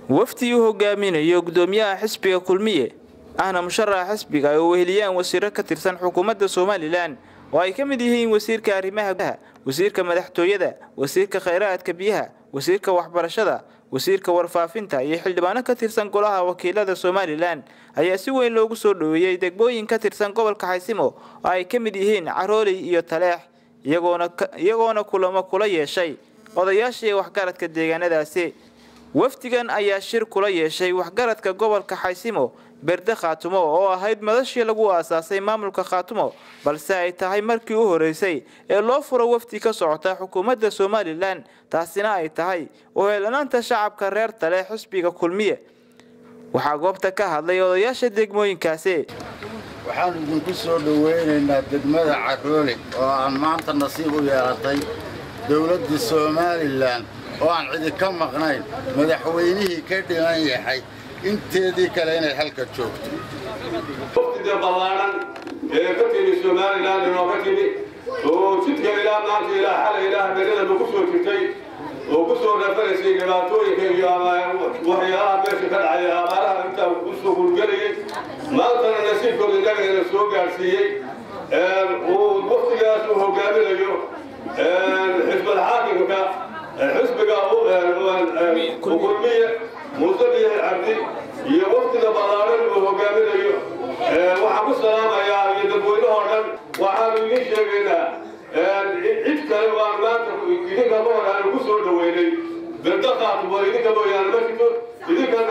wafdi uu hogaaminayo gudoomiyaha xisbiga kulmiye ahna musharaxa xisbiga ay weheliyaan wasiiro ka tirsan xukuumadda somalilan oo ay ka mid yihiin wasiirka arrimaha gudaha wasiirka madaxtooyada wasiirka khayraadka biyaha wasiirka waxbarashada wasiirka warfaafinta iyo xildhibaano ka tirsan golaha wakiilada somalilan ayaa si weyn loogu soo dhoweeyey degmooyin ka tirsan gobolka xaysimo oo ay ka mid yihiin carooley iyo taleex iyagoona kulamo kula yeeshay odayaashii waxgaradka deegaanadaasi wafdigan ayaa shir kula yeeshay waxgaradka gobolka xaysimo berde khaatumo oo ahayd madashii lagu aasaasay maamulka khaatumo balse ay tahay markii u horeysay ee loo furo wafdi ka socota xukuumadda somalilan taasina ay tahay uheelanaanta shacabka reer tale xisbiga kulmiye waxaa goobta ka hadlay odayaasha degmooyinkaasi waxaan idinku soo dhoweynaynaa degmada caroole oo aan maanta nasiib u yeelatay dowladda somalilan oo aan cidi ka maqnayn madaxweynihii ka dhiman yahay inteedii kale inay halka joogto wafdida ballaaran ee ka timi somalilan inoo ka timi oo jidka ilaa maanta ilaa xalay ilaa habeennadaba ku soo jirtay oo ku soo reefanaysay dhibaatooyinka iyo waxyaalaha meesha ka dhacay abaaraha intaa u soo hurgelayay maantana nasiibkooda inagana soo gaadhsiiyey uu waftigaas uu hogaaminayo xisbal xaakimka xisbiga kulmiye muuse biyahi cabdi iyo waftiga ballaaran uu hogaaminayo waxaan ku salaamayaa iyo dadweynahoo dhan waxaanu idiin sheegaynaa cid kale waan maanta idinka ma hor aanu ku soo dhoweynay berda khaatumo idinka mooyaane ma jirto idinkana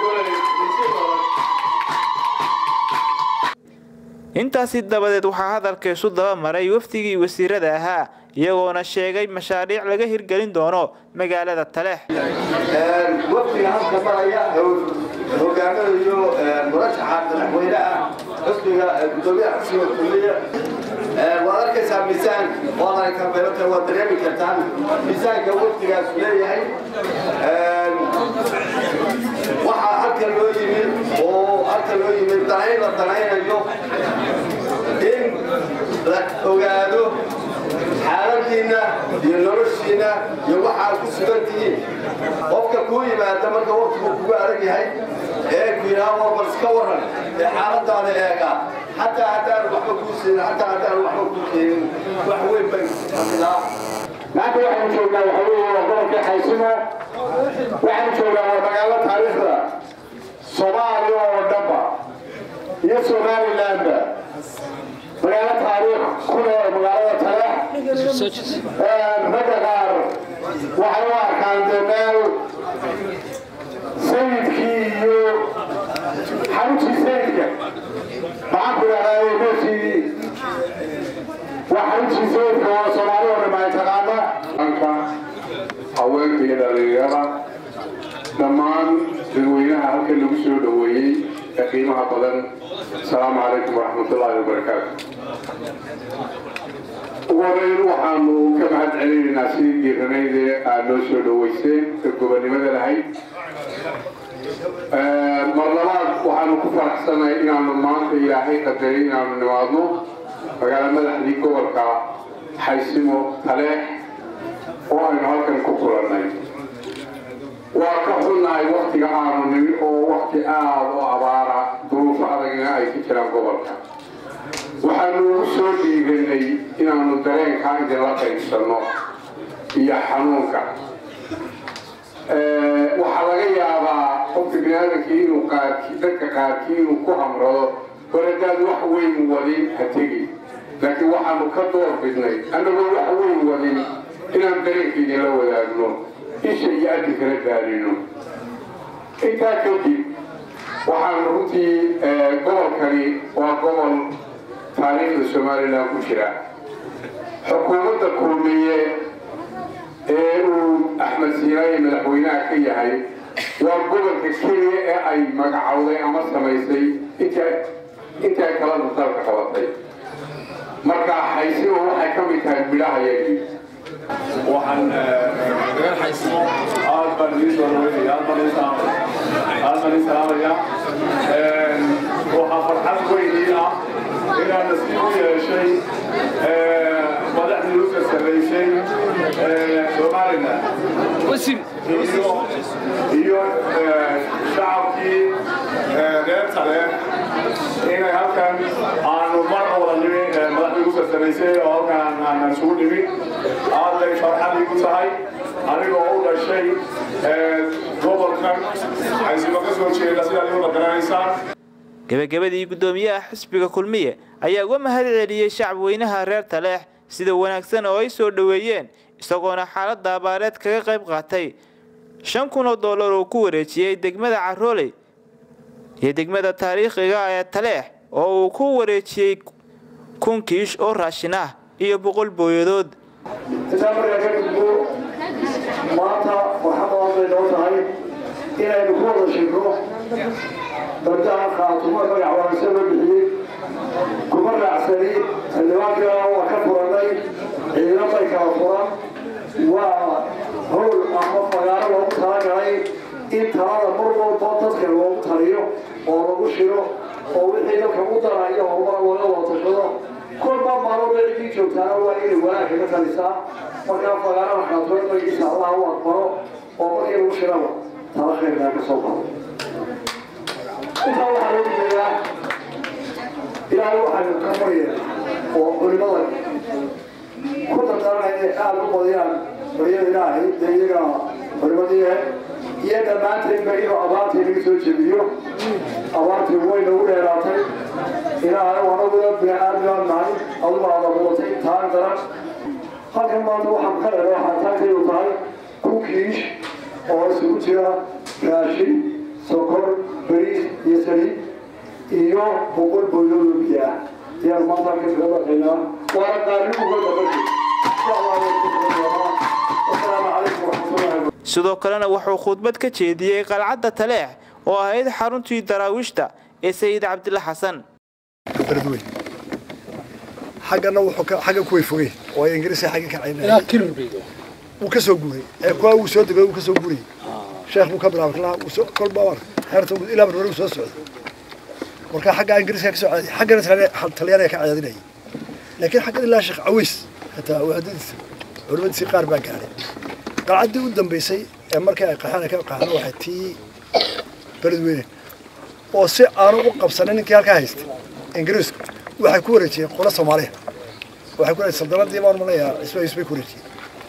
intaasi dabadeed waxaa hadalka isu daba maray wafdigii wasiirada ahaa iyagoona sheegay mashaariic laga hirgelin doono magaalada taleex wafdiga halka maraya hogaaminayo murashaxa madaxweynaha xusbiga gudoomiyaha xusbiga kulmiya waad arkaysaa miisaan waad aragtaa waad dareemi kartaan miisaanka wafdigaas leeyahay waxaa halka loo yimid oo halka loo yimid danayn la danaynayo in la ogaado xaaladiinna iyo noloshiinna iyo waxaad ku sugan tihiin qofka kuu yimaada marka waqtigu kugu adag yahay ee ku yidhaahdo bal iska waran ee xaaladaada eega xataa haddaan waxba kuu siinin xataa haddaan waxba kuu keenin wax weyn bay xasilaa maanta waxaanu joognaa waxa weeye waa gobolka xaysimo waxaanu joognaa waa magaalo taariikhda soomaaliya oo dhanba iyo somalilandba magaalo taariikh ku leh magaalada taleex ragga qaar waxay u arkaan dee meel sayidkii iyo xaruntii sayidka maxaan ku idhahdaa meeshii waa xaruntii sayidka oo soomaali oo dhammaan taqaana anka haweenka iyo dhalinyarada dhammaan dadweynaha halkan lagu soo dhoweeyey ee qiimaha badan asalaamu calaykum waraxmatullaahi wabarakaatu ugu horeyn waxaanu ka mahad celinaynaa sidii diiranayd ee aad noo soo dhoweyseen ee gobonnimada lahayd mar labaad waxaanu ku faraxsanahay inaanu maanta ilaahay qadaray inaanu nimaadno magaalo madaxdii gobolka xaysimo taleex oo aynu halkan ku kulannay waa ka xunnahay waktiga aanu nimi oo wakti aada u abaara duruufo adagna ay ka jiraan gobolka waxaanu ugu soo dhiibanay inaanu dareenkaa idinla qaybsanno iyo xanuunka waxaa laga yaabaa qofka biniaadamkii inuu qaarkii dadka qaarkii inuu ku hamrado horadaad wax weyn wadin ha tegi laakiin waxaanu ka door bidnay annagoo wax weyn wadin inaan dareenka idinla wadaagno isha iyo adinkala gaarino intaa kadib waxaan runtii gobolkani waa gobol taariikhda somalilan ku jira xukuumadda kulmiye ee uu axmed siinaye madaxweynaha ka yahay waa gobolka keliya ee ay magacowday ama samaysay intii ay kalada dalka qabatay marka xaysimo waxay ka mid tahay midhaha yagii waxaan reer xaysimo aad baan idiin soo dhaweynaya aad baan idiin salaamaya waxaa farxad weyn ii ah inaan nasiib u yeeshay madaxdii u sarsareysay somaliland iyo dambaysay oo halkaan aanan isugu dhimin aad bay farxad igu tahay anigoo u dhashay gobolkan caysimo ka soo jeeda sidaad igu dhaqanaysaan gebagabadii guddoomiyaha xisbiga kulmiye ayaa uga mahad celiyey shacabweynaha reer taleex sida wanaagsan oo ay soo dhoweeyeen isagoona xaaladda abaareed kaga qayb qaatay shan kun oo dollar oo ku wareejiyey degmada carooley iyo degmada taariikhiga ee taleex oo uu ku wareejiyey kun kiish oo raashin ah iyo boqol booyadood intaa markaa ka gudbo maanta farxad badan bay noo tahay inaynu ku wada shirno dardaha khaatumo magac wanaagsan loo bixiyey kuma raacsani xildhibaanka waa ka furannay ciidan bay kala furan waa howl ama magaalo loogu talagalay in talada mar walba dadka loogu taliyo oo lagu shiro oo wixii dalka u dara iyo horumar looga wada tashado kolba maalooda ciddii joogtaana waa inay wanaag kaga talisaa markaa fagaarada khaatumo magiisa allah u aqbalo oo markii lagu shiraba tala khayrkaa ka soo baxo intaa waxaa loo jeedaa ilaahay waxaynu ka maryeena oo culimada ku dardaranaya inay aada u badiyaan baryada ilaahay dee iyaga culimadii iyo dhammaantaynba inuu abaartii laga soo jebiyo abaartii way nagu dheeraatay ilaahay anaguna bini-aadmaan nahay adugu aada mudatay taan daran halkan maanta waxaan ka dheer waxaa taagtaydu tahay kukiish oo isugu jira raashin sokor bariis iyo saliid iyo boqol boydood oo biyo ah ayaan maanta halka kaga baqaynaa waana qaalinuga dabadhi wasalaamu calaykum waraxmatullahi sidoo kalena wuxuu khudbad ka jeediyey qalcadda taleex oo ahayd xaruntii daraawiishta ee sayid cabdilla xasan beledweyn xaggana wuxuu ka xagga kuway fogey oo ay ingiriiska xagga ka caynaya wuu ka soo guuray ee kuwa uu soo degay wuu ka soo guurayay sheekh buu ka bilaabay kalaha uu soo kolba war xeerta ilaa marmar uu soo socday marka xagga ingiriiska ka soo caadi xaggana talyaaniga ka caadinayay laakiin xaggan ilaa sheekh caways hataa waadadiisa culimadiisii qaar baa gaadhay qalcaddii u dambaysay ee markii ay qaxaan ka qaxaan waxay tii beledweyne oo si aanu u qabsanin ninkii halkaa haystay ingiriisku waxay ku wareejiyeen qolo soomaaliya waxay ku wareejiyeen saldanadii baan malayaa cismahiis bay ku wareejiyeen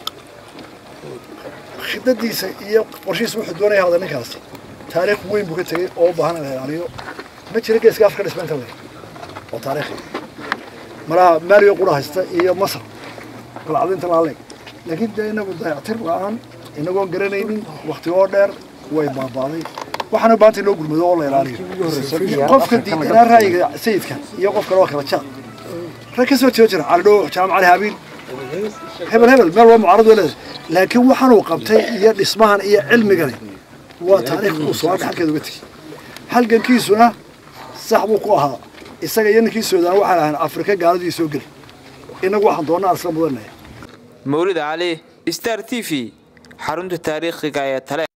khidadiisa iyo qorshihiisa wuxuu doonaya hada ninkaasi taariikh weyn buu ka tegey oo u baahan in la ilaaliyo ma jira geeska afrika dhisma inta le oo taariikhi malaha maaliyo qura haysta iyo masar qalcado inta laa leeg laakiin dee inagu dayactir la-aan inagoon garanaynin wakti oo dheer way baabaaday waxaana u baahantay loo gurmado oo la ilaaliyo qofka diidanaa ra'yiga sayidka iyo qof kale waa kala jaad rag ka soo jeedo jira calidhow jaamac cali habiil hebel hebel meel waa mucaarad way leedahay laakiin waxaanuu qabtay iyo dhismahan iyo cilmigani waa taariikh uu soo halkeeda uga tegey halgankiisuna sax buu ku ahaa isaga iyo ninkii suudaan waxaan ahaan afrika gaaladii soo geli inagu waxaan doonaa isla mudanaya mawlid cali star t v xarunta taariikhiga ee tale